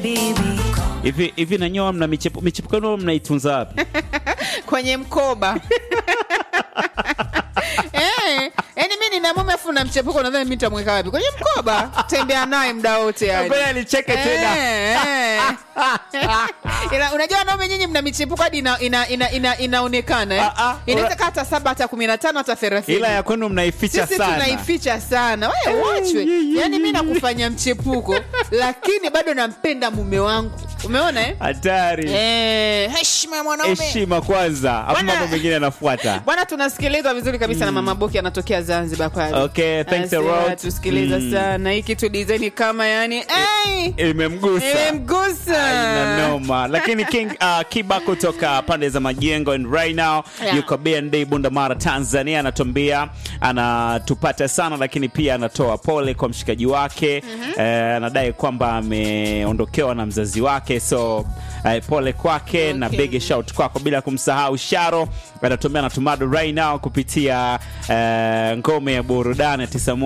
hivi hivi nanyoa mna michepuko michepuko yenu mnaitunza wapi kwenye mkoba Eh, yaani mi nina mume afu na mchepuko nadhani mi nitamweka wapi kwenye mkoba tembea naye mda wote yani. Ngoja alicheke tena. Eh, eh. Ila, unajua wanaume nyinyi mna michepuko hadi ina, ina, ina, ina, inaonekana eh? Ah, ah, inaweza ura- kaa hata saba hata kumi na tano hata thelathini ila ya kwenu mnaificha sisi sana tunaificha sana we wachwe yaani mi nakufanya mchepuko lakini bado nampenda mume wangu umeona eh? hatari Eh, heshima ya mwanaume heshima kwanza afu Bwana- mambo mengine yanafuata bwana tunasikilizwa vizuri kabisa na mama boki anatokea zanzibar pale Okay, thanks a Anasema lot. tusikiliza Mm. sana hii kitu dizaini kama yani hey, imemgusa imemgusa Aina noma lakini king uh, kiba kutoka pande za majengo and right now Yeah. yuko bnd bundamara tanzania anatuambia anatupata sana lakini pia anatoa pole kwa mshikaji wake Eh, anadai kwamba ameondokewa na mzazi wake so eh, pole kwake na Okay. big shout kwako bila kumsahau sharo anatumia natumado right now kupitia eh, ngome ya burudani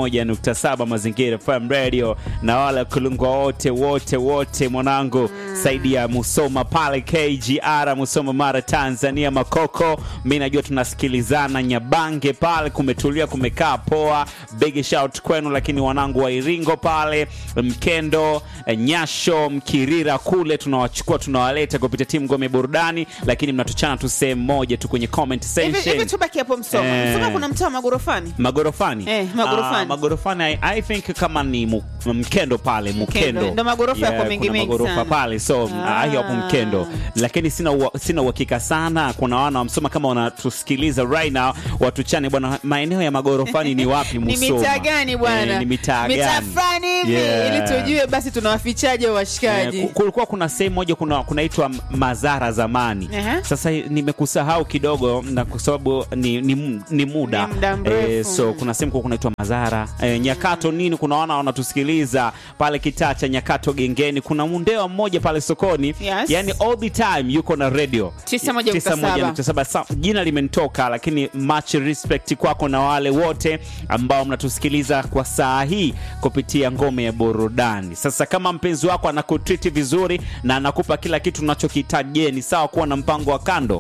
91.7 mazingira fm radio na wale kulungwa wote wote wote mwanangu saidi ya musoma pale kgr musoma mara tanzania makoko mi najua tunasikilizana nyabange pale kumetulia kumekaa poa big shout kwenu lakini wanangu wa iringo pale mkendo eh, nyasho mkirira kule tunawachukua tunawaleta kupitia timu ngome burudani lakini mnatuchana tu sehemu moja tu kwenye comment hivi hivi section tubaki hapo msoma Eh. msoma kuna mtaa magorofani magorofani Eh, magorofani. Ah, magorofani I, I think kama ni mu, mkendo pale mkendo Ndo magorofa yako Yeah, mengi kuna mengi magorofa sana. pale so Ah. ah. hapo mkendo lakini sina ua- sina uhakika sana kuna wana wamsoma kama wanatusikiliza right now watuchane bwana maeneo ya magorofani ni wapi ni musoma mitaa gani bwana Eh, ni mitaa gani fulani hivi Yeah. ili tujue basi tunawafichaje washikaji Eh, ku- kulikuwa kuna sehemu moja kuna kunaitwa Mazara zamani. Aha. Sasa nimekusahau kidogo na kwa sababu ni, ni, ni muda Ni muda mrefu. so kuna sehemu kwa kunaitwa Mazara eh, Nyakato nini, kuna wana wanatusikiliza pale kitaa cha Nyakato gengeni. Kuna mundewa mmoja pale sokoni Yes. yani all the time yuko na radio 91.7. 91.7. Sa- jina limenitoka, lakini much respect kwako na wale wote ambao mnatusikiliza kwa saa hii kupitia ngome ya burudani. Sasa kama mpenzi wako anakutriti vizuri na anakupa kila kitu unachokihitaji, je, ni sawa kuwa na mpango wa kando?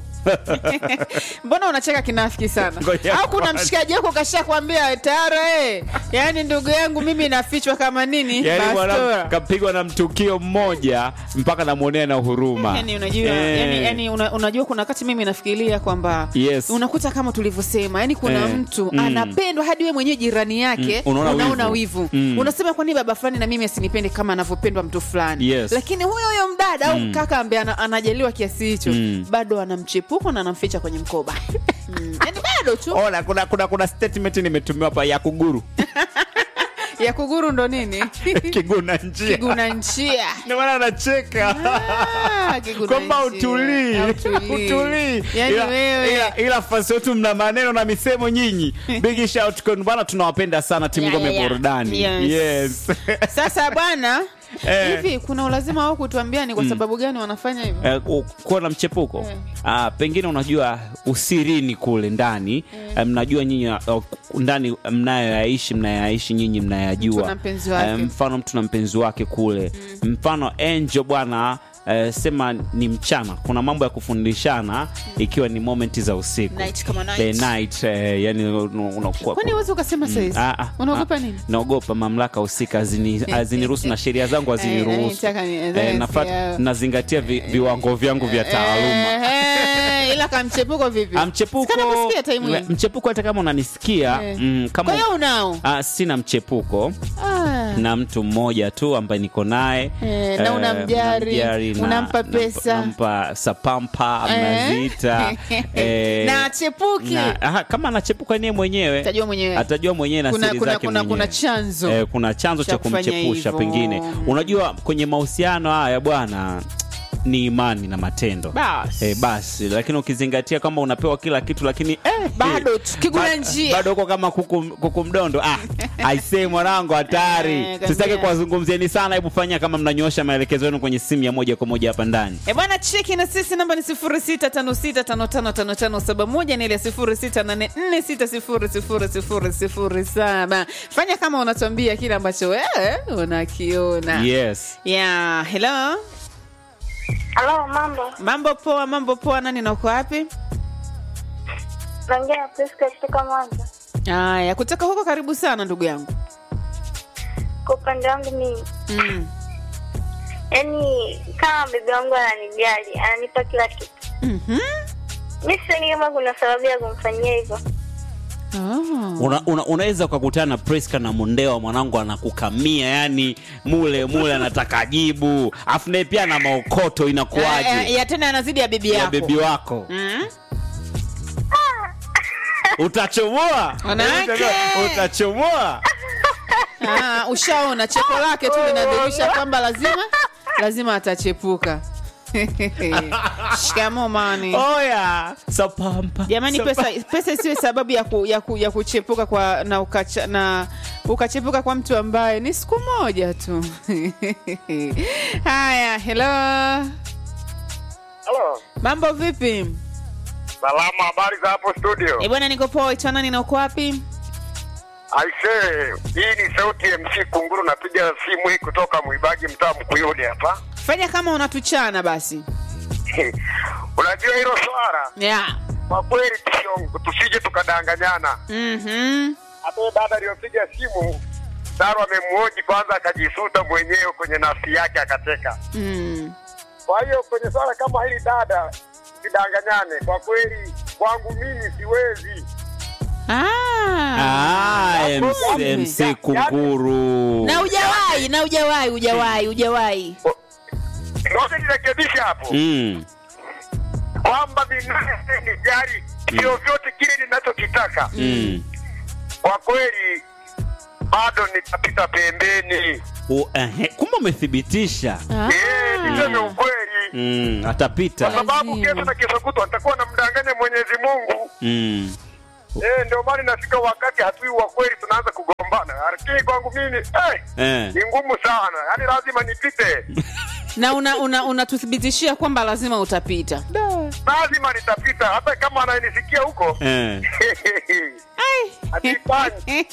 mbona unacheka kinafiki sana Ngoja au kuna kwanza. mshikaji wako kashakwambia tara eh. yaani ndugu yangu mimi nafichwa kama nini Yani bwana Bastora. kapigwa na mtukio mmoja mpaka namwonea na huruma. yani unajua Eh. yani, yani una, unajua kuna wakati mimi nafikiria kwamba Yes. unakuta kama tulivyosema yani kuna Eh. mtu Mm. anapendwa hadi we mwenyewe jirani yake Mm. Unaona unaona wivu. wivu, Mm. unasema kwa nini baba fulani na mimi asinipende kama anavyopendwa mtu fulani Yes. lakini huyo huyo mdada au kaka ambaye ana, anajaliwa kiasi hicho Mm. bado anamchepuko na anamficha kwenye mkoba mm. yani bado tu Ona, kuna, kuna, kuna statement nimetumiwa hapa ya kuguru ya kuguru ndo nini kiguna njia kiguna njia ndio maana anacheka Ah, kiguna kwamba njia. utulii Hautulii. utulii yani ila, wewe ila, ila fasi wetu mna maneno na misemo nyinyi big shout kwenu bwana tunawapenda sana timu Yeah, ngome yeah, yeah. burudani Yes. yes sasa bwana Eh. hivi kuna ulazima wao kutuambia ni kwa sababu gani wanafanya hivyo Eh, ku- kuwa na mchepuko Eh. Ah, pengine unajua usirini kule ndani eh, mnajua nyinyi uh, ndani mnayoyaishi mnayoyaishi nyinyi mnayajua Mtu na mpenzi wake. Eh, mfano mtu na mpenzi wake kule mfano Angel bwana eh, sema ni mchana kuna mambo ya kufundishana ikiwa ni momenti za usiku Night kama night. The night eh, yani unakuwa kwani uwezi ukasema saizi Ah, ah, unaogopa ah, nini naogopa mamlaka husika hazini- haziniruhusu na sheria zangu Eh, haziniruhusu nitaka ni- Eh, eh, nafat- yeah. nazingatia vi, viwango vyangu vya taaluma Eh, ila kamchepuko vipi Ah, mchepuko Sikana kusikia time hii. mchepuko hata kama unanisikia Eh. mm, kwa kama hiyo unao ah, sina mchepuko Ah. na mtu mmoja tu ambaye niko naye Eh, na Eh, unamjari, namjari na- unampa nampa- pesa. nampa sapampa Eh. mnaziita eh, na chepuki na- aha, kama anachepuka niye mwenyewe Atajua mwenyewe. atajua mwenyewe na Kuna- siri kuna- zake kuna- mwenyewe. kuna chanzo. eh, kuna chanzo cha cha kufanya kumchepusha hivyo. pengine unajua kwenye mahusiano haya bwana ni imani na matendo Basi. Eh, basi lakini ukizingatia kwamba unapewa kila kitu lakini eh, Bado eh, tu, kiguna ba- njia. bado uko kama kuku, kuku mdondo ah, aisee mwanangu hatari Eh, kabisa. tusitake kuwazungumzieni sana hebu fanya kama mnanyosha maelekezo yenu kwenye simu ya moja kwa moja hapa ndani E bwana, cheki na sisi, namba ni 0656555571 na ile 0684600007. Fanya kama unatuambia kile ambacho wewe unakiona. yes Yeah, hello. Halo, mambo. Mambo poa, mambo poa. Nani na uko wapi? Naongea na Priska kutoka Mwanza. Haya, kutoka huko, karibu sana ndugu yangu. Kwa upande wangu mimi, Mm. yaani kama bibi wangu ananijali, ananipa kila kitu, Mhm. mi sioni kama kuna sababu ya kumfanyia hivyo. Oh. una, una, unaweza ukakutana na Priska na Mondewa mwanangu anakukamia yani mule mule anataka jibu afu naye pia na maokoto Eh, eh, inakuwaje ya tena anazidi ya bibi ya yako. bebi wako Mm. utachomoa Wanawake! utachomoa Ah, ushaona cheko lake tu linadhihirisha kwamba lazima lazima atachepuka. Shikamo mani. oya sapampa Jamani, Sapa- pesa pesa isiwe sababu ya, ku, ya, ku, ya kuchepuka kwa na, ukacha, na ukachepuka kwa mtu ambaye ni siku moja tu. Haya, hello, Halo. mambo vipi? Salama, habari za hapo studio? E bwana, niko poa. Itwa nani na uko wapi? Aisee, hii ni sauti ya MC Kunguru, napiga simu hii kutoka Mwibagi, mtaa Mkuyuni hapa. Fanya kama unatuchana basi. Unajua hilo swala Yeah. kwa kweli, tusio- tusije tukadanganyana. Mhm. Hata huyo dada aliyopiga simu Daru amemwoji kwanza, akajisuta mwenyewe kwenye nafsi yake akacheka. Mm. Kwa hiyo kwenye swala kama hili dada, sidanganyane kwa kweli, kwangu mimi siwezi. Ah. Ah, MC, Kumbe. MC Kunguru Na ujawahi, na ujawahi, ujawahi, ujawahi. Ngoja nirekebishe hapo mm. kwamba binafsi ni jari vyovyote kile ninachokitaka Mm. kwa kweli bado nitapita pembeni. U, ehe, kumbe umethibitisha Ah. Eh, niseme ukweli, mm. kwa atapita sababu Lazima. kesho na kesho kutwa nitakuwa namdanganya Mwenyezi Mungu. mm. Eh, ndio maana inafika wakati hatui wa kweli tunaanza kugombana, lakini kwangu mimi eh, eh. ni ngumu sana, yaani lazima nipite, na una una unatuthibitishia kwamba lazima utapita lazima nitapita, hata kama ananisikia huko Eh. hatifanyi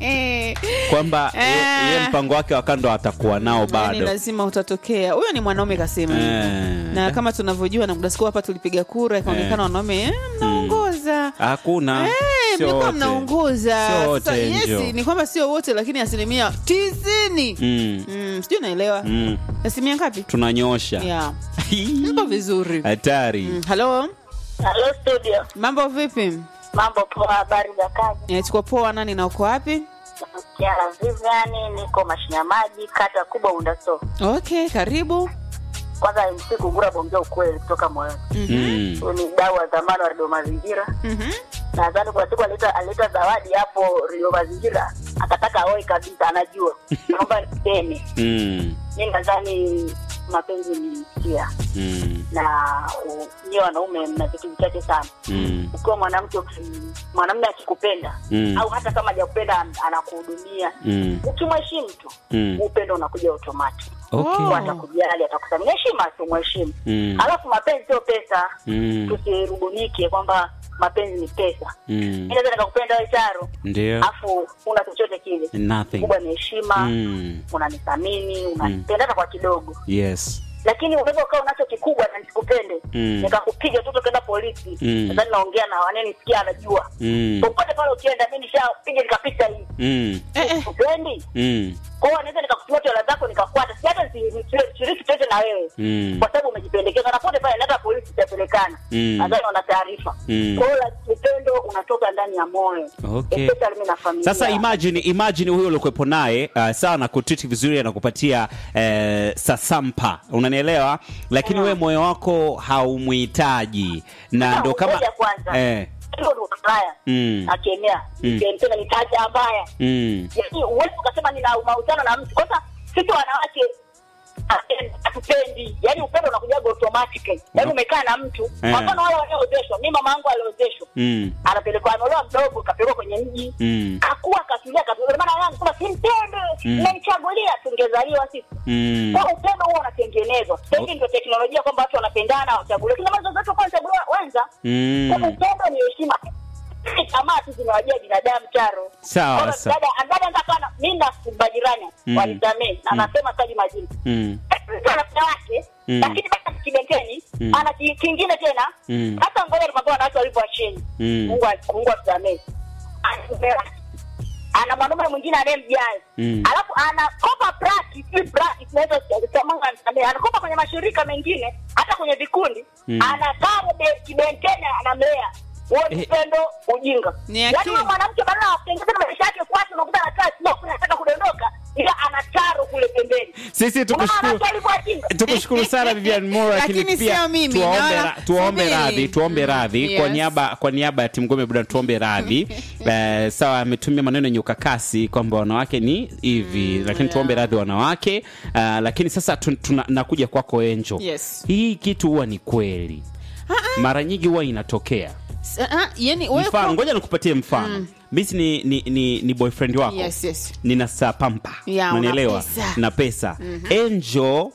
kwamba ye- Eh. ye mpango wake wa kando atakuwa nao yani bado lazima utatokea huyo ni mwanaume kasema hivyo. Eh. na kama tunavyojua na muda siku hapa tulipiga kura ikaonekana Eh. wanaume eh, mnaongoza hakuna Eh, Sio mlikuwa wote. mnaongoza Sio wote, Sasa, yes, Angel. ni kwamba sio wote lakini asilimia tisini Mm. mm, sijui naelewa Mm. asilimia ngapi tunanyosha yeah. mpo vizuri hatari Mm, halo Halo studio, mambo vipi mambo poa, habari za kazi? Eh, tuko poa nani na uko wapi Kiara Viviani, niko Mashinya Maji, kata kubwa Undaso. okay karibu Kwanza MC Kungura, bongea ukweli kutoka moyoni. Mm. Huyu ni mdau wa zamani wa redio Mazingira. Mhm. Nadhani kuna siku alileta alileta zawadi hapo redio Mazingira, akataka aoe kabisa, anajua naomba niseme. Mm. Mi nadhani mapenzi ni hisia Mm. na u- nyie wanaume mna vitu vichache sana. Mm. Ukiwa mwanamke uki- mwanamume akikupenda Mm. au hata kama hajakupenda an- anakuhudumia Mm. ukimheshimu tu Mm. upendo unakuja automatic Okay. Oh. atakujali atakusamini heshima tu mheshimu Mm. alafu mapenzi sio pesa Mm. tusirubunike kwamba mapenzi ni pesa Mm. mi naweza nikakupenda we charo ndio alafu una chochote kile nothing kubwa ni heshima Mm. unanithamini unanipenda hata kwa kidogo yes lakini unaweza ukawa unacho kikubwa na nisikupende Mm. nikakupiga tu tukaenda polisi Mm. nadhani naongea na wanenisikia anajua Mm. popote pale ukienda mi nishapiga nikapita hii Mm. eh, eh. upendi Mm. kwao naweza nikakutumia tola zako nikakwata si hata shiriki chote na wewe Mm. kwa sababu umejipendekeza na pote pale hata polisi itapelekana Mm. nadhani wana taarifa Mm. kwa hiyo la- upendo unatoka ndani ya moyo Okay. especially mimi na familia sasa imagine imagine huyo uliokuwepo naye uh, sawa na kutriti vizuri anakupatia uh, sasampa unanielewa lakini Mm. wewe moyo wako haumhitaji na Sasa ndo kama ngoja kwanza. eh, hilo ndo mbaya mm, akemea Mm. nikempenda nitaja mbaya mm, yaani huwezi ukasema nina mahusiano na mtu kwanza sisi wanawake hatupendi yani upendo unakujaga automatically yani Mhm. umekaa na mtu Eh. kwa mfano wale walioozeshwa mi mama yangu aliozeshwa Mm. anapelekwa ameolewa mdogo kapelekwa kwenye mji Mm. kakuwa katulia katulia maana yangu kama simpende Mm. mmenichagulia tungezaliwa sisi Mm. kwa upendo huo unatengenezwa sahivi ndio teknolojia kwamba watu wanapendana wachaguliwa kina mazo zetu kwa chaguliwa wenza Mm. kwa upendo ni heshima tamaa tu zinawajia binadamu charo Sawa, Kwa hiyo sawa. dada dada ndakana mi na majirani Mm. wanisamee na Mm. nasema taji majini Mm. ana mke wake Mm. lakini basi kibenteni Mm. ana ki- kingine tena Mm. hata ngoja nikwambia wanawake walivyo chini Mm. mungu a- mungu atusamee ana mume wake. ana mwanaume mwingine anayemjali Mm. alafu anakopa practice si practice naweza kusema Mungu anisamee anakopa kwenye mashirika mengine hata kwenye vikundi Mm. anakaa be- kibenteni anamlea huo ni Eh. upendo ujinga Ni yaani akili. huyo mwanamke badala ya kutengeza maisha yake kwake unakuta anakaa sio anataka kudondoka ila ana taro kule pembeni Sisi tukushukuru Unaona alivyo ajinga? tukushukuru sana Vivian Moore, lakini Lakini pia sio mimi, tuwaombe naona- ra- tuwaombe subiri. radhi tuombe Mm, radhi kwa yes. niaba kwa niaba ya timu Ngome Buda tuombe radhi eh, sawa ametumia maneno yenye ukakasi kwamba wanawake ni hivi lakini tuombe radhi wanawake uh, lakini sasa tu, tuna, nakuja kwako Enjo Yes. hii kitu huwa ni kweli mara nyingi huwa inatokea S- ah, yani wewe mfano kwa- ngoja nikupatie mfano misi ni, ni, ni, ni boyfriend wako Yes, yes. nina saa pampa Ya, una unanielewa pesa. na pesa enjo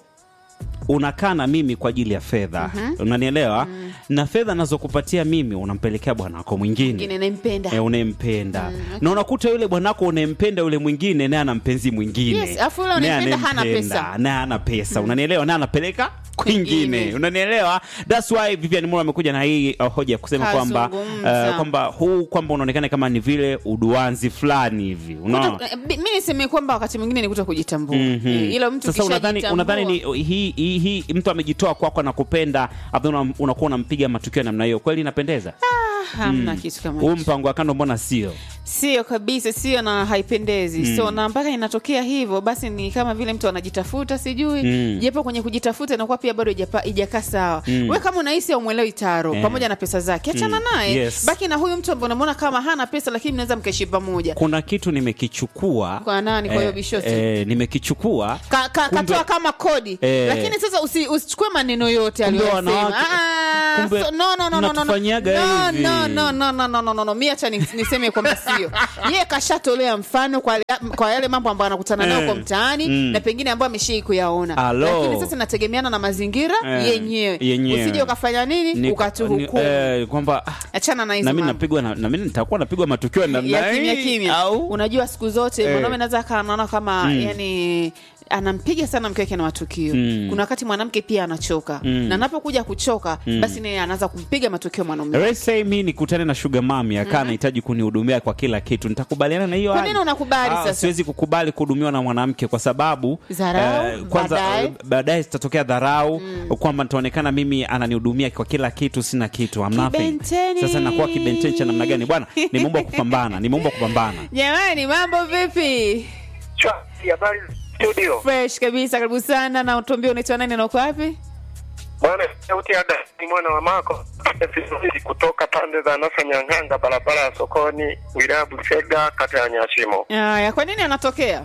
unakaa na mimi kwa ajili ya fedha unanielewa na fedha nazokupatia mimi unampelekea bwana wako mwingine mwingine nampenda e, unayempenda na unakuta yule bwanako unayempenda yule mwingine naye ana mpenzi mwingine Yes, alafu yule Naye unayempenda hana anayempenda, pesa. naye ana pesa unanielewa naye anapeleka kwingine Kwingine. unanielewa thats why Vivian Moore amekuja na hii uh, hoja ya kusema kwamba Kazungumza. uh, kwamba huu kwamba unaonekana kama ni vile uduanzi fulani hivi unaona Kuto- eh, mi niseme kwamba wakati mwingine ni kuto kujitambua Mhm. Eh, ila mtu sasa unadhani ukishajitambua- unadhani ni hii hii hii mtu amejitoa kwako na kupenda afu una- unakuwa unampiga matukio ya namna hiyo kweli inapendeza Ah, hamna kitu kama huu hicho. mpango wa kando mbona sio sio kabisa sio na haipendezi so na mpaka inatokea hivyo basi ni kama vile mtu anajitafuta sijui Mm. japo kwenye kujitafuta inakuwa pia bado ijapa- ijakaa sawa Mm. we kama unahisi aumwelewi taro Eh. pamoja na pesa zake achana Mm. naye Yes. baki na huyu mtu ambaye unamwona kama hana pesa lakini mnaweza mkaishi pamoja kuna kitu nimekichukua Kwa nani? Kwa hiyo Bishoti? eh, nimekichukua Ka, ka, Kumbe- katoa kama kodi Eh. lakini sasa usi, usichukue maneno yote Kumbe aliyosema wanawake- Ah, kumbe so, no, no, no, no, no, no. mnatufanyaga No, hivi. no, no, no, no, no, no, no, no. mi hacha ni- niseme kwamba sio yeye kashatolea mfano kwa, kwa yale mambo ambayo anakutana nayo Eh. kwa mtaani Mm. na pengine ambayo ameshai kuyaona Alo. lakini sasa inategemeana na mazingira Eh, yenyewe yenyewe. usije ukafanya nini Ni- ukatuhukumu ni- eh, kwamba ah, achana na hizo na mimi mambo. napigwa na, na mimi nitakuwa napigwa matukio ya namna ya kimya hii, kimya au unajua siku zote Eh. mwanaume naweza kaa anaona kama Mm. yani anampiga sana mke wake na matukio Mm. kuna wakati mwanamke pia anachoka Mm. na anapokuja kuchoka basi naye anaanza kumpiga matukio mwanaume Let's say mi nikutane na sugar mami akaa anahitaji kunihudumia kwa kila kitu nitakubaliana na hiyo Kwa hali? nini unakubali Ah, sasa? siwezi kukubali kuhudumiwa na mwanamke kwa sababu Dharau, kwanza baadaye. eh, baadaye zitatokea dharau kwamba nitaonekana mimi ananihudumia kwa kila kitu sina kitu I'm nothing. Kibenteni. sasa nakuwa kibenteni cha namna gani bwana nimeomba kupambana nimeomba kupambana jamani mambo vipi Chati, habari za studio fresh kabisa karibu sana na utuambie unaitwa nani na uko wapi bwana sauti ya Ada ni mwana wa mako Vizuri kutoka pande za nasa nyang'anga barabara ya sokoni wilaya busega kata ya nyashimo aya kwa nini anatokea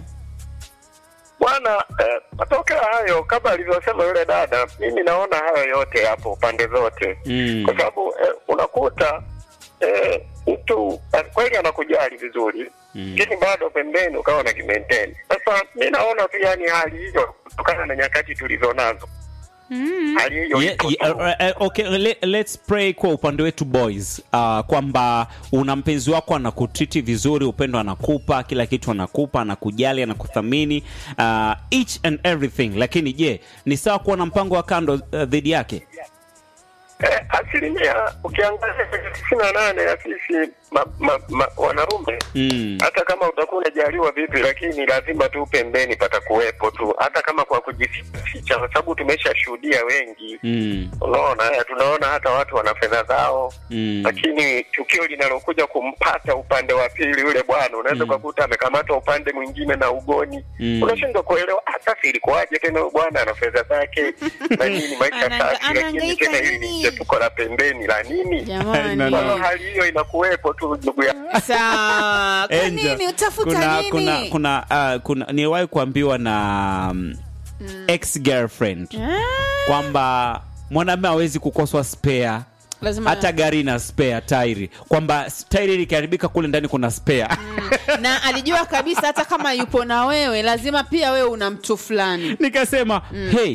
bwana eh, matokeo hayo kama alivyosema yule dada mimi naona hayo yote yapo pande zote Mm. kwa sababu eh, unakuta eh, mtu eh, kweli anakujali vizuri Mm. lakini bado pembeni ukawa na kimenteni sasa mi naona tu yani hali hiyo kutokana na nyakati tulizo nazo hali hiyo Yeah, iko yeah, tu. uh, uh, okay, le, let's pray kwa upande wetu boys uh, kwamba una mpenzi wako anakutriti vizuri upendo anakupa kila kitu anakupa anakujali anakuthamini uh, each and everything lakini je ni sawa kuwa na mpango wa kando uh, dhidi yake Eh, asilimia ukiangalia kwenye tisini na nane ya sisi ma, ma, ma, wanaume mm. hata kama utakuwa unajaliwa vipi, lakini lazima tu pembeni patakuwepo tu, hata kama kwa kujificha, kwa sababu tumeshashuhudia wengi. Mm. Unaona, haya tunaona hata watu wana fedha zao Mm. lakini tukio linalokuja kumpata upande wa pili yule bwana unaweza Mm. ukakuta amekamatwa upande mwingine na ugoni Mm. unashindwa kuelewa "Ah, sasa ilikuwaje tena huyu bwana ana fedha zake na nini maisha Anaanga- safi lakini anahangaika tena hili nini? ni chepuko la pembeni la nini jamani No, kwa no. hiyo hali hiyo inakuwepo tu ndugu yangu sawa kwa Angel, nini utafuta kuna, nini kuna kuna uh, kuna niliwahi kuambiwa na mm, ex girlfriend kwamba mwanamume hawezi kukoswa spare lazima hata gari na spare tairi kwamba s- tairi likiharibika kule ndani kuna spare na alijua kabisa hata kama yupo na wewe lazima pia wewe una mtu fulani nikasema hey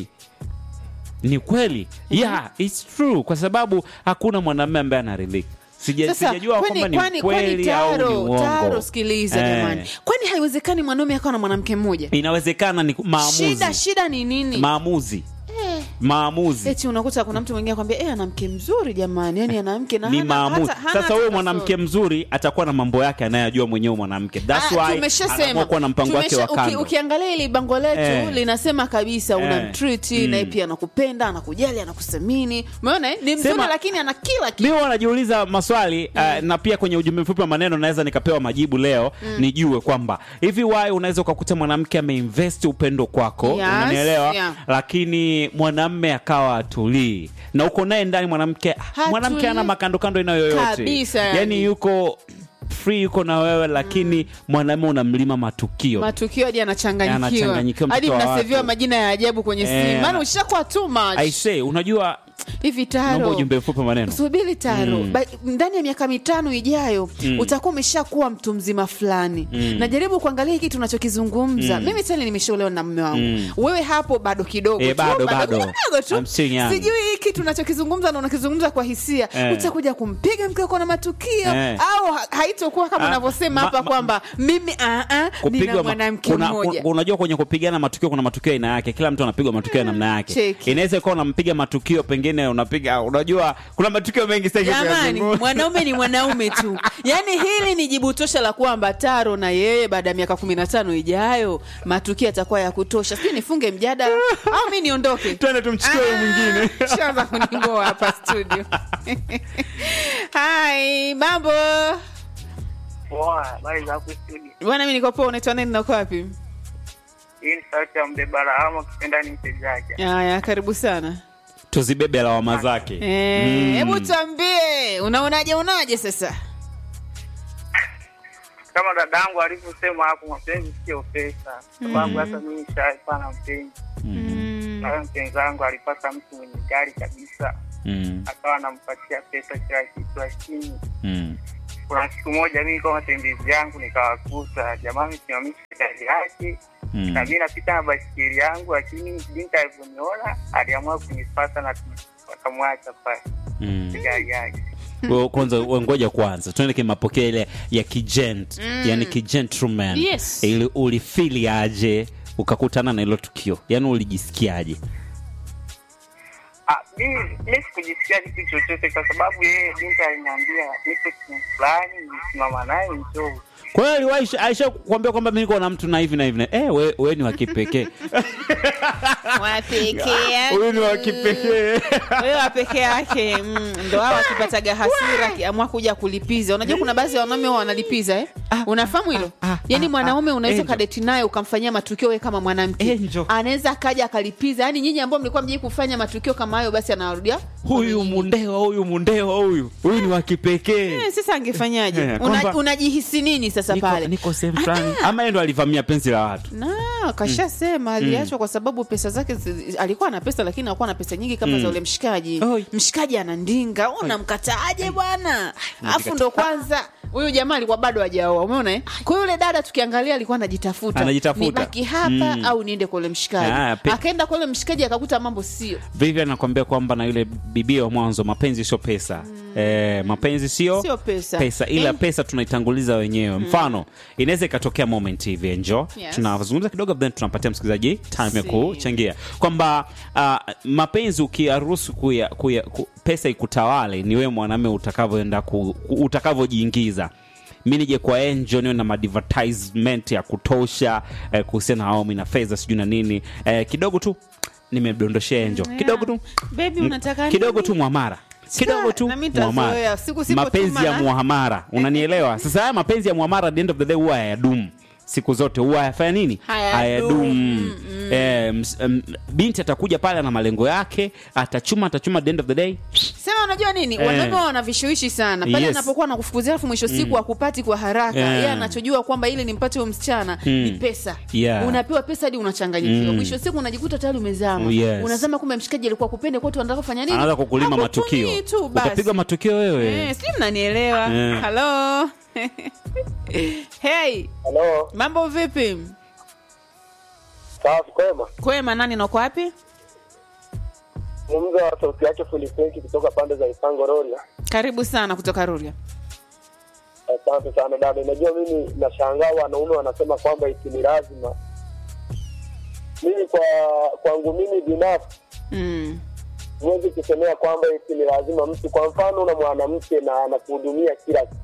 ni kweli yeah it's true kwa sababu hakuna mwanamume ambaye anaridhika Sija- sasa sijajua kwamba kwani, ni kwani, kwani kweli au ni taro uongo taro sikiliza Eh, jamani kwani haiwezekani mwanaume akawa na mwanamke mmoja inawezekana ni maamuzi shida shida ni nini maamuzi maamuzi eti unakuta kuna mtu mwingine akwambia eh ana mke mzuri jamani yani ana mke na ni hana- maamuzi hata- hana sasa hata huyo kasoro. mwanamke mzuri atakuwa na mambo yake anayajua mwenyewe mwanamke That's Ah, why tumeshasema. anaamua kuwa na mpango wake Tumesha- wa uki- kando ukiangalia ili bango letu Eh. linasema kabisa Eh. unamtriti naye pia anakupenda anakujali anakusemini umeona eh? ni mzuri Sema- lakini ana kila kitu mi huwa najiuliza maswali uh, na pia kwenye ujumbe mfupi wa maneno naweza nikapewa majibu leo nijue kwamba hivi wai unaweza ukakuta mwanamke ameinvest upendo kwako Yes, unanielewa yeah. lakini mwanamme akawa atulii na uko naye ndani mwanamke mwanamke ana makandokando aina yoyote Kabisa, yani. yani yuko free yuko na wewe lakini mwanamme unamlima matukio matukio hadi anachanganyikiwa Anachanganyikiwa hadi mtoto wa mnaseviwa watu. majina ya ajabu kwenye Eh, simu maana na- ushakuwa too much I say unajua hivi naomba taro ujumbe mfupi wa maneno subiri taro ba, ndani ya miaka mitano ijayo utakuwa umeshakuwa mtu mzima fulani najaribu kuangalia hiki tunachokizungumza mimi tani nimeshaolewa na mme wangu wewe hapo bado kidogo Eh, tu, bado, bado. kidogo tu I'm still young. sijui hiki tunachokizungumza na unakizungumza kwa hisia Eh. utakuja kumpiga mke wako na matukio Eh. au ha- haitokuwa kama Ah, unavyosema ma- hapa ma- kwamba mimi ah, ah, nina kupigwa ma- mwanamke kuna, mmoja kuna- unajua kwenye kupigana matukio kuna matukio aina yake kila mtu anapigwa matukio ya namna yake Cheki. inaweza ikawa unampiga matukio pengine unapiga unajua kuna matukio mengi sasa hivi jamani kuyazungumza. mwanaume ni mwanaume tu yaani hili ni jibu tosha la kwamba taro na yeye baada ya miaka kumi na tano ijayo matukio yatakuwa ya kutosha sijui nifunge mjadala au mi niondoke twende tumchukue huyu mwingine Ah, shaanza kuningoa hapa studio hai mambo Poa, habari za hapo studio. bwana mi niko poa unaitwa nani na uko wapi Hii ni sauti ya mbebara ama ukipenda ni mtejaji. haya karibu sana tuzibebe lawama zake Eh, hebu tuambie unaonaje unaje sasa Kama dadangu alivyosema hapo, mapenzi sio pesa, sababu hata mimi nishaikuwa na mpenzi Mm. na mpenzi wangu alipata mtu mwenye gari kabisa, Mm, akawa anampatia pesa kila kitu, lakini mm. kuna siku moja mimi kwa matembezi yangu nikawakuta jamaa amesimamisha gari yake Mm. na mi napita na basikeli yangu, lakini binti alivyoniona aliamua kunipata na wakamwacha pale Mm. gari yake. Wewe kwanza wewe ngoja kwanza tuende kimapokeo ile ya kijent yani kijentleman Yes. ili ulifili aje ukakutana na hilo tukio yani ulijisikiaje Ah, mi mi sikujisikia kitu chochote kwa sababu yeye binti aliniambia niko sehemu fulani, nisimama naye njoo. kwa hiyo aliwahi aisha kuambia kwamba mi niko na mtu na hivi na hivi na eh we, we ni wa kipekee wa peke yake. huyu ni wa kipekee wewe wa peke yake mm, ndo hao akipataga hasira akiamua kuja kulipiza unajua kuna baadhi ya wanaume huwa wanalipiza eh? unafahamu hilo ah, ah, yaani mwanaume ah, unaweza Angel. ukadeti naye ukamfanyia matukio we kama mwanamke Angel. anaweza akaja akalipiza yaani nyinyi ambao mlikuwa mjai kufanya matukio kama hayo basi anawarudia huyu mundewa huyu mundewa huyu huyu ni wa kipekee Eh, sasa angefanyaje Eh, Una, kwamba- unajihisi nini sasa niko, pale niko sehemu fulani ama yeye ndo alivamia penzi la watu na kashasema aliachwa kwa sababu pesa zake zi- alikuwa na pesa lakini hakuwa na pesa nyingi kama za ule mshikaji Oi. mshikaji anandinga unamkataaje bwana alafu ndo kwanza huyu jamaa alikuwa bado hajaoa umeona eh? kwa hiyo yule dada tukiangalia alikuwa anajitafuta Anajitafuta. nibaki hapa Mm. au niende kwa ule mshikaji Ah, pe- akaenda kwa ule mshikaji akakuta mambo sio Vivian anakwambia kwamba na yule bibia wa mwanzo mapenzi sio pesa eh, mapenzi sio Sio pesa. pesa ila Eh. pesa tunaitanguliza wenyewe mfano inaweza ikatokea moment hivi enjo Yes. tunazungumza kidogo then tunampatia msikilizaji time ya Si. kuchangia kwamba uh, mapenzi ukiyaruhusu kuya, kuya, ku, pesa ikutawale ni wewe mwanaume utakavyoenda ku, ku- utakavyojiingiza mi nije kwa enjo niwe na madvertisement ya kutosha eh, kuhusiana na aomi na fedha sijui na nini eh, kidogo tu nimedondoshea enjo kidogo tu Baby, Mm, unataka kidogo nini? tu mwamara kidogo tu na mimi nitazoea. mwamara Siku sipotuma mapenzi ya na- muhamara unanielewa sasa haya mapenzi ya muhamara at the end of the day huwa hayadumu siku zote huwa hayafanya nini Hayadumu. Hayadumu. Eh, ms- em, binti atakuja pale na malengo yake atachuma atachuma at the end of the day sema unajua nini Eh. wanaume wana vishawishi sana pale Yes. anapokuwa anakufukuzia alafu mwisho siku akupati kwa haraka Yeah. yeye anachojua kwamba ili nimpate huyo msichana ni pesa Yeah. unapewa pesa hadi unachanganyikiwa mwisho siku unajikuta tayari umezama Yes. unazama kumbe mshikaji alikuwa kupende kwetu anataka kufanya nini anaanza kukulima Hakutumii matukio tu basi utapigwa matukio wewe Eh, sijui mnanielewa Eh. halo hey Halo, mambo vipi safi kwema. kwema nani nako wapi Mumza wa sauti yake Filipinki kutoka pande za Isango Roria. karibu sana kutoka ruria Asante sana dada. Unajua mimi nashangaa wanaume wanasema kwamba iti ni lazima. Mimi kwa kwangu mimi binafsi mm. huwezi kusemea kwamba iti ni lazima mtu. Kwa mfano, una mwanamke na anakuhudumia kila kitu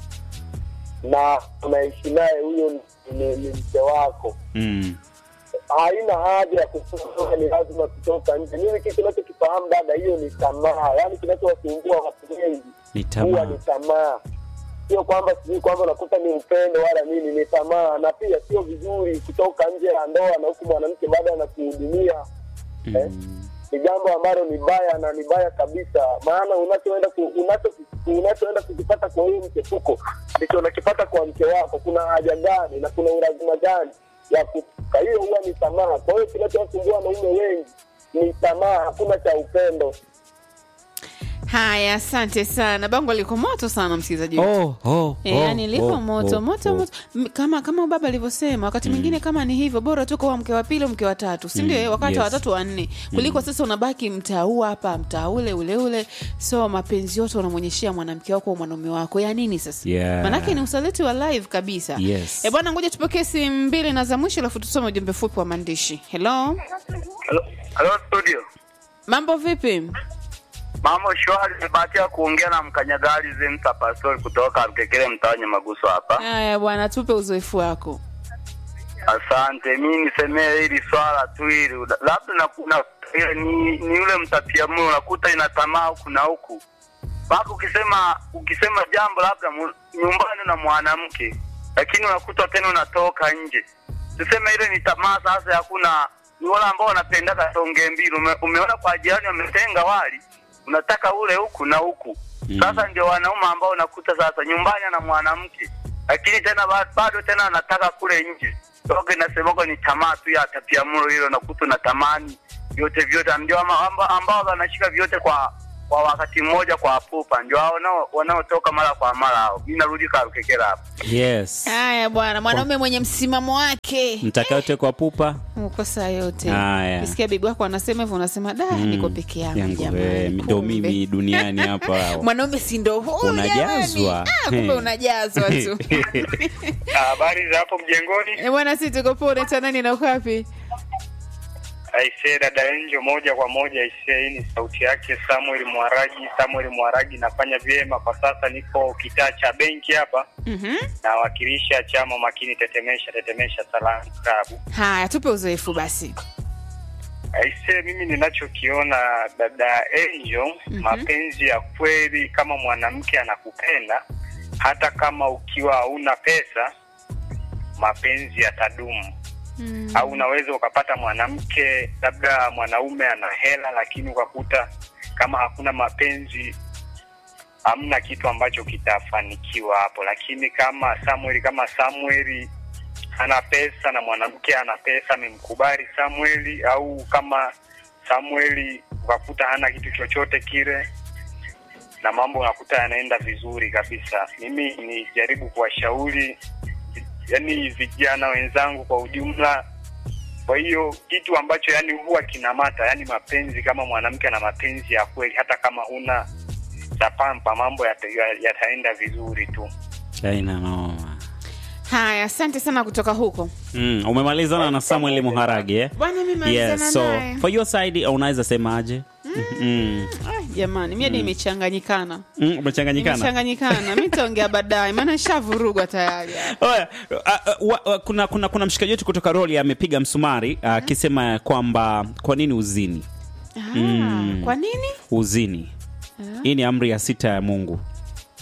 na unaishi naye, huyo ni, ni, ni mke wako mm. haina haja ya kusema ni lazima kutoka nje. Mimi kitu kinachokifahamu dada, hiyo ni tamaa, yaani kinachowasumbua watu wengi ni huwa tamaa ni tamaa, sio kwamba sijui kwamba unakuta ni upendo wala nini, ni tamaa. Na pia sio vizuri kutoka nje ya ndoa na huku mwanamke bado anakuhudumia eh? mm. ni jambo ambalo ni baya na ni baya kabisa, maana unachoenda ku, unacho unachoenda kukipata kwa huyu mchepuko ndicho unakipata kwa mke wako. Kuna haja gani na kuna ulazima gani ya kuka? Hiyo huwa ni tamaa. Kwa hiyo kinachowasumbua wanaume wengi ni tamaa, hakuna cha upendo. haya asante sana bango liko moto sana msikilizaji wetu. oh, oh, Eh, oh, yani lipo oh, moto oh, moto oh. moto M- kama kama baba alivyosema wakati mwingine kama ni hivyo bora tu kwa mke wa pili mke wa tatu si ndio Mm, eh, wakati wa yes. watatu wa nne kuliko sasa unabaki mtaa huu hapa mtaa ule ule ule so mapenzi yote unamwonyeshea mwanamke wako au mwanaume wako ya nini sasa Yeah. manake ni usaliti wa live kabisa Yes. e bwana ngoja tupokee simu mbili na za mwisho alafu tusome ujumbe fupi wa maandishi hello Halo, halo studio. mambo vipi Mambo shwari, nimebahatika kuongea na mkanyagari Zemsa Pastori kutoka Mkekele mtaani Maguso hapa. haya bwana tupe uzoefu wako Asante. Mimi nisemee hili swala tu hili, labda na kuna ile ni, ni yule mtapia moyo unakuta ina tamaa huku na huku. Mpaka ukisema ukisema jambo labda mu- nyumbani na mwanamke, lakini unakuta tena unatoka nje. Tuseme ile ni tamaa sasa, hakuna ni wale ambao wanapendaga tonge mbili. Ume, umeona kwa jirani wametenga wali, unataka ule huku na huku. Sasa ndio wanaume ambao unakuta sasa nyumbani na mwanamke, lakini tena ba- bado tena anataka kule nje. Toka inasemako ni tamaa tu ya tapia mlo hilo, nakuta na tamani vyote vyote, ndio ama- amba- ambao wanashika vyote kwa kwa wakati mmoja kwa pupa, ndio hao wanao- wanaotoka mara kwa mara hao. Mimi narudi Karukekera hapo. yes haya bwana mwanaume mwenye msimamo wake mtakayotekwa pupa uko saa yote Haya. kisikia bibi wako anasema hivyo unasema da niko peke yangu yangu jamani, eh, ndo kumbe." mimi duniani hapa mwanaume si ndo huyu Unajazwa. jamani. Ah, kumbe Eh. unajazwa tu Habari za hapo mjengoni? Eh, bwana si tuko poa unaitwa nani na uko wapi Aisee, dada Enjo, moja kwa moja. Aisee, hii ni sauti yake Samuel Mwaragi. Samuel Mwaragi, nafanya vyema kwa sasa, niko kitaa cha benki hapa, Mhm. nawakilisha chama makini tetemesha tetemesha salamu klabu. haya tupe uzoefu basi Aisee, mimi ninachokiona dada Angel, mapenzi ya kweli, kama mwanamke anakupenda, hata kama ukiwa hauna pesa, mapenzi yatadumu. Mm. Au unaweza ukapata mwanamke, labda mwanaume ana hela, lakini ukakuta kama hakuna mapenzi, hamna kitu ambacho kitafanikiwa hapo. Lakini kama Samuel, kama Samuel ana pesa na mwanamke ana pesa, amemkubali Samueli, au kama Samueli ukakuta hana kitu chochote kile, na mambo unakuta yanaenda vizuri kabisa. Mimi nijaribu kuwashauri yani vijana wenzangu kwa ujumla. Kwa hiyo kitu ambacho yani huwa kinamata, yani mapenzi, kama mwanamke ana mapenzi ya kweli, hata kama huna tapampa, mambo yata- yataenda vizuri tu. China noma. haya asante sana kutoka huko Mm, umemalizana na Samuel Muharagi eh? bwana mi malizana Yes, so naye for your side unaweza semaje? Mm. Ah, jamani mi hadi imechanganyikana Mm, umechanganyikana. imechanganyikana mi taongea baadaye maana shavurugwa tayari Oya, a- a- wa- wa- kuna, kuna, kuna mshikaji wetu kutoka Roli amepiga msumari akisema kwamba kwa nini uzini Ah, kwa nini uzini hii ni amri ya sita ya Mungu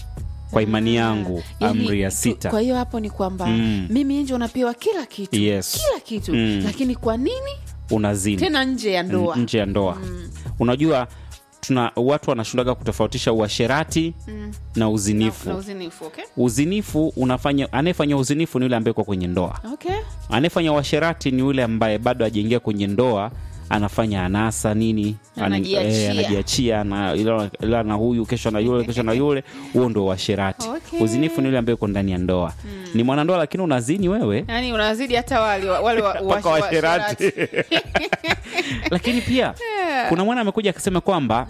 kwa imani yangu Yani, amri ya tu- sita kwa hiyo hapo ni kwamba Mm. mimi nje unapewa kila kitu Yes. kila kitu Mm. lakini kwa nini unazini tena nje ya ndoa nje ya ndoa unajua tuna watu wanashindaga kutofautisha uasherati na uzinifu na uzinifu okay? uzinifu unafanya anayefanya uzinifu ni yule ambaye uko kwenye ndoa Okay. anayefanya uasherati ni yule ambaye bado hajaingia kwenye ndoa anafanya anasa nini Ana- Anajiachia. eh, anajiachia na ila- ila na huyu kesho na yule kesho na yule huo ndo uasherati Okay. uzinifu ni yule ambaye uko ndani ya ndoa ni mwanandoa lakini unazini wewe yani unazidi hata wale wale wa- mpaka wa- wa- washerati washerati. lakini pia kuna mwana amekuja akasema kwamba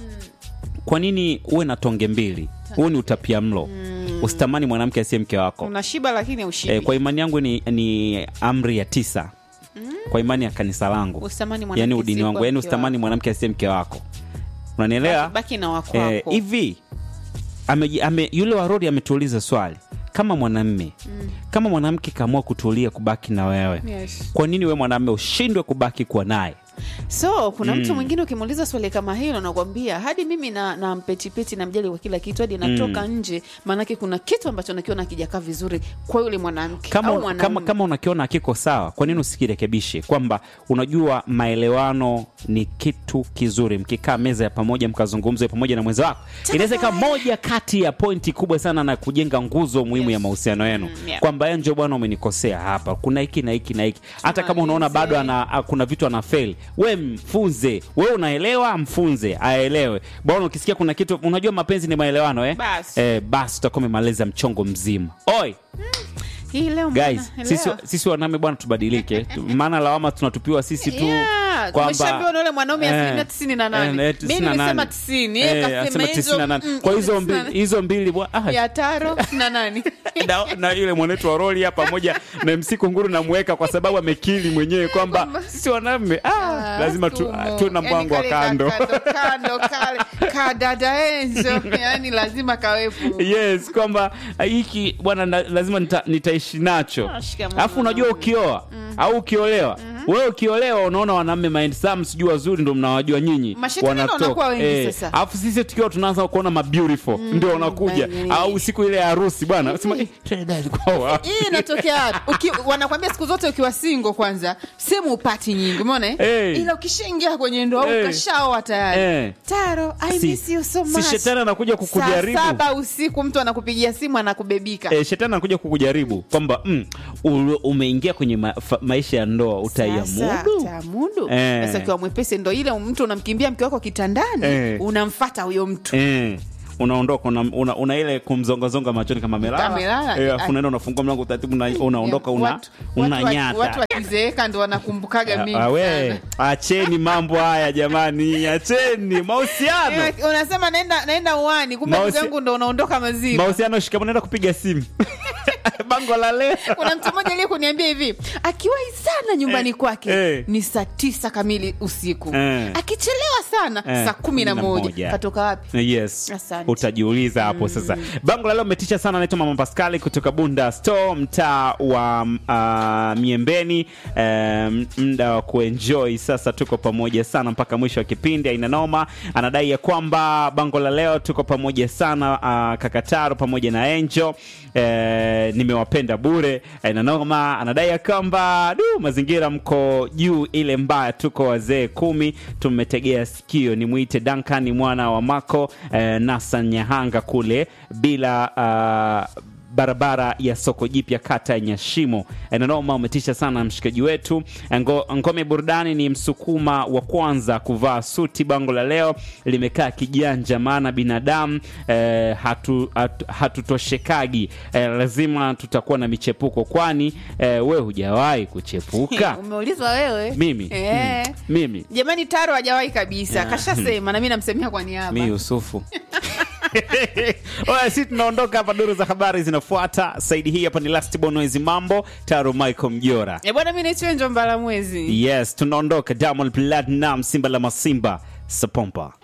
kwa nini uwe na tonge mbili huu ni utapia mlo usitamani mwanamke asiye mke wako unashiba lakini ushibi e, kwa imani yangu ni, ni amri ya tisa kwa imani ya kanisa langu Usitamani mwanamke yani udini asiye wangu kwa yani mke usitamani wako. mwanamke asiye mke wako unanielewa baki na wako Eh, wako. hivi ame, ame, yule warodi ametuuliza swali kama mwanamme kama mwanamke kaamua kutulia kubaki na wewe Yes. kwa nini we mwanamme ushindwe kubaki kuwa naye so kuna mtu mwingine ukimuuliza swali kama hilo nakwambia hadi mimi na, na mpetipeti na mjali kwa kila kitu hadi natoka nje maanake kuna kitu ambacho nakiona kijakaa vizuri kwa yule mwanamke au kama, mwanamume. kama, kama unakiona akiko sawa kwa nini usikirekebishe kwamba unajua maelewano ni kitu kizuri mkikaa meza ya pamoja mkazungumza pamoja na mwenza wako inaweza ikawa moja kati ya pointi kubwa sana na kujenga nguzo muhimu ya mahusiano yenu Mm, yeah. kwamba enjo bwana umenikosea hapa kuna hiki na hiki na hiki hata kama unaona Tumalize. bado ana, a- kuna vitu ana fail we mfunze we unaelewa mfunze aelewe bwana ukisikia kuna kitu unajua mapenzi ni maelewano eh? Basi. eh, basi utakuwa umemaliza mchongo mzima oi hii leo guys mbona- sisi, leo. sisi wanaume bwana tubadilike Tu- maana lawama tunatupiwa sisi tu Yeah, kwamba- tumeshaambiwa na yule mwanaume Eh, asilimia tisini na nane. eh, eh, Mimi 98. nimesema tisini, yeye Eh, kasema anasema hizo, 98. mm, kwa hizo tisini na mbili nane. hizo mbili bwa- ah, ya taro na nani na, na yule mwanetu wa roli hapa pamoja na MC Kunguru namweka kwa sababu amekili mwenyewe kwamba sisi wanaume ah, lazima tu, Tumo. tu na Yaani mpango wa kale ka- kando kando kando kale kadada enzo yani lazima kawepo yes kwamba ah, hiki bwana na- lazima nita, nitaishi nacho Ah, shikamoo alafu unajua mwanaume. ukioa au ukiolewa wewe ukiolewa unaona wanaume mind some sijui wazuri ndo mnawajua nyinyi Mashetani ndo wanatoka. wanakuwa wengi sasa. alafu sisi tukiwa tunaanza kuona mabeautiful ndio wanakuja baby. au siku ile ya harusi bwana sema eh, Trinidad alikuwa wapi?" hii inatokea wapi? Uki, wanakwambia siku zote ukiwa singo kwanza sehemu upati nyingi umeona eh? Hey. ila ukishaingia kwenye ndoa Hey. ukashaoa tayari Eh. taro I Si- miss you so si much. shetani anakuja kukujaribu. saa saba usiku mtu anakupigia simu anakubebika Eh, shetani anakuja kukujaribu kwamba mm, u- umeingia kwenye ma, fa, maisha ya ndoa Sasa, utaiamudu utamudu Eh. sasa ukiwa mwepesi ndo ile mtu unamkimbia mke wako kitandani Eh. unamfata huyo mtu eh, unaondoka una, una, una ile kumzongazonga machoni kama Amelala. melala eh, afu unaenda unafungua mlango taratibu una- unaondoka una, Watu- watu wa- unanyata watu wakizeeka ndo wanakumbukaga mingi Ah, we sana. acheni mambo haya jamani acheni mahusiano Eh, unasema naenda naenda uani kumbe Mausi- ndugu yangu ndo unaondoka mazima mahusiano shikamoo naenda kupiga simu bango la leo kuna mtu mmoja aliye kuniambia hivi akiwahi sana nyumbani Eh, kwake eh. ni saa tisa kamili usiku Eh. akichelewa sana Eh, saa kumi na kumi na moja moja. katoka wapi yes Asante. utajiuliza hapo sasa bango la leo umetisha sana naitwa mama paskali kutoka bunda store mtaa wa uh, miembeni um, mda wa kuenjoy sasa tuko pamoja sana mpaka mwisho wa kipindi aina noma anadai ya kwamba bango la leo tuko pamoja sana uh, kakataro pamoja na enjo eh, nimewapenda bure aina noma anadai ya kwamba du mazingira mko juu ile mbaya tuko wazee kumi tumetegea sikio nimwite Duncan mwana wa Mako eh, Nasa Nyahanga kule bila uh, barabara ya soko jipya kata ya Nyashimo. Nanoma umetisha sana mshikaji wetu. Ngo, ngome burudani ni msukuma wa kwanza kuvaa suti. Bango la leo limekaa kijanja, maana binadamu eh, hatu, hatu, hatutoshekagi eh, lazima tutakuwa na michepuko, kwani eh, we hujawahi kuchepuka umeulizwa wewe mimi Eh. mm, mimi jamani taro hajawahi kabisa Yeah. kashasema na mi namsemea kwa niaba mi Yusufu. Oya, si tunaondoka hapa, duru za habari zinafuata. Saidi hii hapa ni Last Bonoezi Mambo, Taro Michael Mjora. Eh, bwana mi naitwa njomba la mwezi Yes, tunaondoka. Diamond Platinum, Simba la Masimba, Sapompa.